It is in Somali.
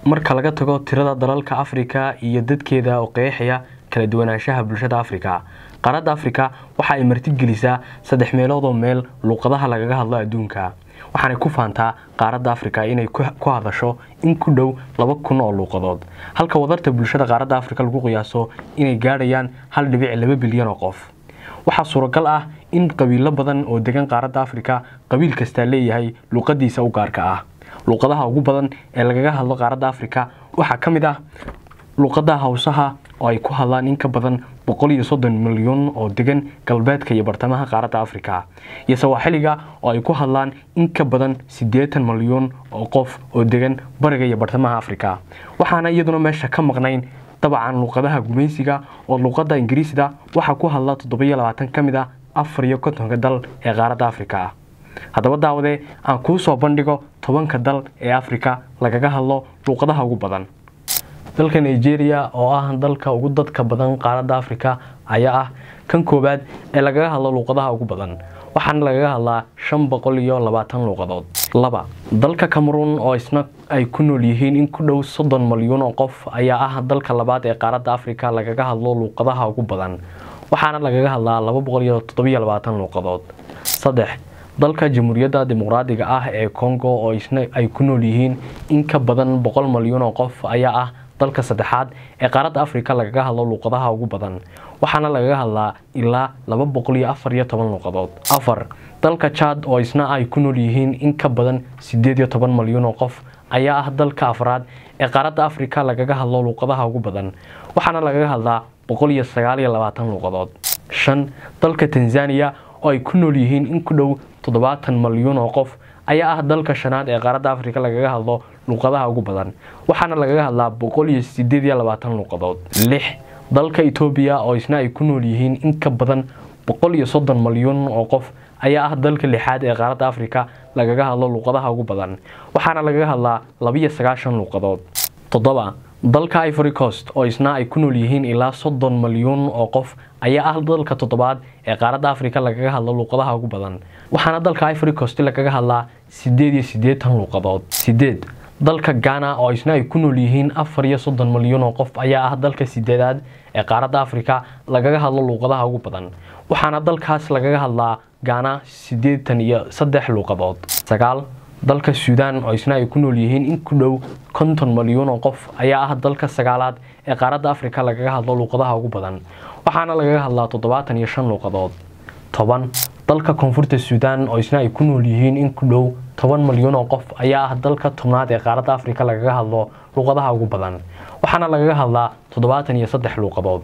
marka laga tago tirada dalalka afrika iyo dadkeeda oo qeexaya kala duwanaanshaha bulshada afrika qaaradda afrika waxa ay martigelisaa saddex meeloodoo meel luuqadaha lagaga hadlo adduunka waxaanay ku faantaa qaaradda afrika inay ku hadasho in ku dhow laba kun oo luuqadood halka wadarta bulshada qaaradda afrika lagu qiyaaso inay gaadhayaan hal dhibic laba bilyan oo qof waxaa suuragal ah in qabiilo badan oo degan qaaradda afrika qabiil kastaa leeyahay luuqadiisa u gaarka ah luuqadaha ugu badan ee lagaga hadlo qaaradda afrika waxaa ka mid ah luuqada hawsaha oo ay ku hadlaan in ka badan boqol iyo soddon milyan oo degan galbeedka iyo bartamaha qaaradda afrika iyo sawaaxiliga oo ay ku hadlaan in ka badan siddeetan milyan oo qof oo degan bariga iyo bartamaha afrika waxaana iyaduna meesha ka maqnayn dabcan luuqadaha gumaysiga oo luuqada ingiriisda waxaa ku hadla toddobiyo labaatan ka mid ah afar iyo kontonka dal ee qaaradda afrika ah haddaba daawade aan kuu soo bandhigo tobanka dal ee afrika lagaga hadlo luuqadaha ugu badan dalka nigeria oo ah dalka ugu dadka badan qaaradda afrika ayaa ah kan koowaad ee lagaga hadlo luuqadaha ugu badan waxaana lagaga hadlaa shan boqol iyo labaatan luuqadood laba dalka cameroon oo isna ay ku nool yihiin in ku dhow soddon malyuun oo qof ayaa ah dalka labaad ee qaaradda afrika lagaga hadlo luuqadaha ugu badan waxaana lagaga hadlaa laba boqol iyo toddobiyo labaatan luuqadood saddex dalka jamhuuriyadda dimuqraadiga ah ee congo oo isna ay ku nool yihiin in ka badan boqol malyuun oo qof ayaa ah dalka saddexaad ee qaaradda afrika lagaga hadlo luuqadaha ugu badan waxaana lagaga hadlaa ilaa laba boqol iyo afar iyo toban luuqadood afar dalka jad oo isna ay ku nool yihiin in ka badan siddeed iyo toban malyuun oo qof ayaa ah dalka afraad ee qaaradda afrika lagaga hadlo luuqadaha ugu badan waxaana lagaga hadlaa boqol iyo sagaal iyo labaatan luuqadood shan dalka tanzaniya oo ay ku nool yihiin in ku dhow toddobaatan malyuun oo qof ayaa ah dalka shanaad ee qaaradda afrika lagaga hadlo luuqadaha ugu badan waxaana lagaga hadlaa boqol iyo sideed iyo labaatan luuqadood lix dalka etoobiya oo isna ay ku nool yihiin in ka badan boqol iyo soddon malyuun oo qof ayaa ah dalka lixaad ee qaaradda afrika lagaga hadlo luuqadaha ugu badan waxaana lagaga hadlaa labiyo sagaashan luuqadood toddoba dalka ivory coast oo isna ay ku nool yihiin ilaa soddon malyuun oo qof ayaa ah dalka toddobaad ee qaaradda afrika lagaga hadlo luuqadaha ugu badan waxaana dalka ivory coast lagaga hadlaa siddeed iyo siddeetan luuqadood sideed dalka ghana oo isna ay ku nool yihiin afar iyo soddon malyuun oo qof ayaa ah dalka sideedaad ee qaaradda afrika lagaga hadlo luuqadaha ugu badan waxaana dalkaas lagaga hadlaa ghana siddeetan iyo saddex luuqadood sagaal dalka suudaan oo isna ay ku nool yihiin in ku dhow konton malyuun oo qof ayaa ah dalka sagaalaad ee qaaradda afrika lagaga hadlo luuqadaha ugu badan waxaana lagaga hadlaa toddobaatan iyo shan luuqadood toban dalka koonfurta suudaan oo isna ay ku nool yihiin in ku dhow toban malyuun oo qof ayaa ah dalka tobnaad ee qaaradda afrika lagaga hadlo luuqadaha ugu badan waxaana lagaga hadlaa toddobaatan iyo saddex luuqadood